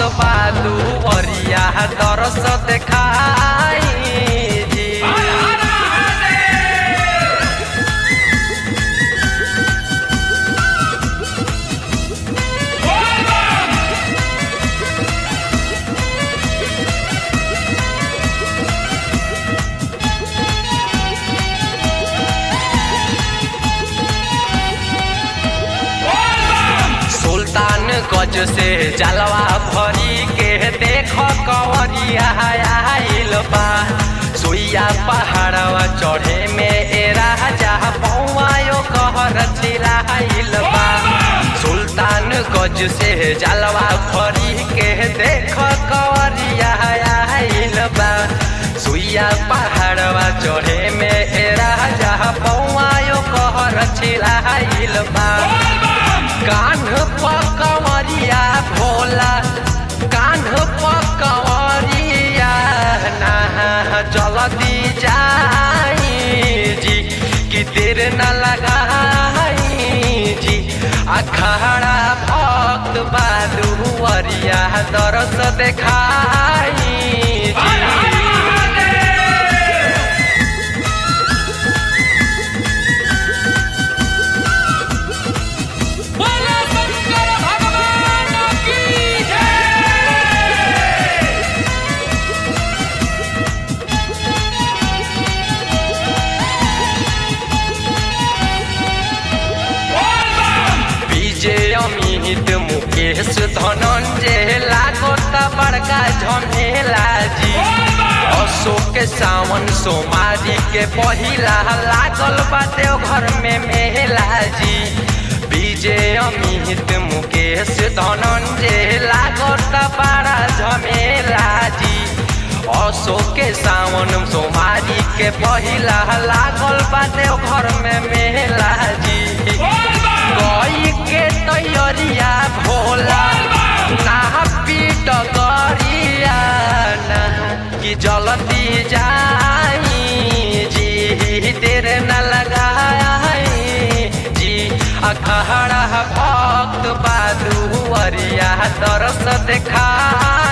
बालू वरिया दरस देखाई जी सुल्तान गज से जलवा भरी के देख कवरिया आइल बा सुइया पहाड़वा चढ़े में ए राजा पौआयो कहर चिराइल बा सुल्तान गज से जलवा भरी के देख कवरिया आइल बा सुइया पहाड़वा चढ़े में ए राजा पौआयो कहर चिराइल बा कान्ह पकवरिया भोला कान्ह पकवरिया ना जल्दी जाई जी कि देर न लगाई जी अखाड़ा भक्त बालुवरिया दरस देखाई जी बोलो शंकर भगवान की जय विजय अमित मुकेश धनंजय लागत बड़का झमेला जी अशोक सावन सोमारी के पहिला लागल बाटे घर में मेला जी विजय अमित मुकेश धनंजय लागत बड़ा झमेला जी अशोक सावन सोमारी के पहिला लागल बाटे घर में मेला जी गई के तैयारिया भोला ना पीट गरिया ना कि जल्दी जाई जी देर न लगाई जी अखड़ा भक्त बालू वरिया दरस देखा